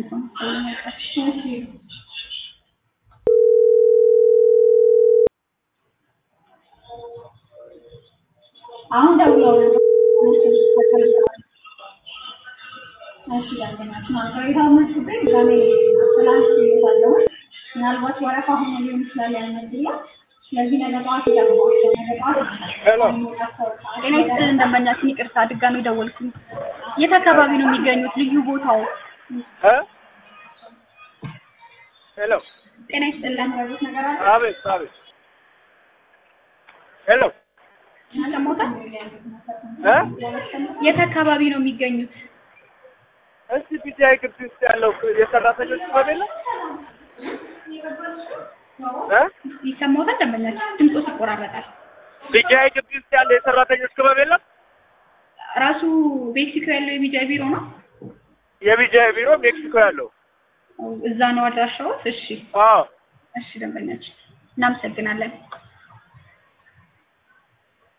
ነው። እሺ አሁን ደውለው እሺ ደንበኛችን አልተሬታው መስሎኝ ዛሬ አስተላልፍ ይባላል። ምናልባት ወረፋ ሆኖ ሊሆን ይችላል ያልመድላ ስለዚህ ነገ ጠዋት ይደርሷቸው ነገ ጠዋት ሄሎ ጤና ይስጥልን ደንበኛችን፣ ይቅርታ ድጋሚ ደወልኩኝ። የት አካባቢ ነው የሚገኙት? ልዩ ቦታው? እ ሄሎ ጤና ይስጥልን ያሉት ነገር አለ አቤት አቤት ሄሎ ሰሞታል? እ የት አካባቢ ነው የሚገኙት? እስቲ ቢጃይ ግቢ ውስጥ ያለው የሰራተኞች ክበብ የለም እ ይሰማዎታል? ደንበኛችን ድምፆ ይቆራረጣል። ቢጃይ ግቢ ውስጥ ያለው የሰራተኞች ክበብ የለም ራሱ ሜክሲኮ ያለው የሚዲያ ቢሮ ነው። የቢጃይ ቢሮ ሜክሲኮ ያለው እዛ ነው አድራሻዎት? እሺ አዎ እሺ ደንበኛችን እናመሰግናለን።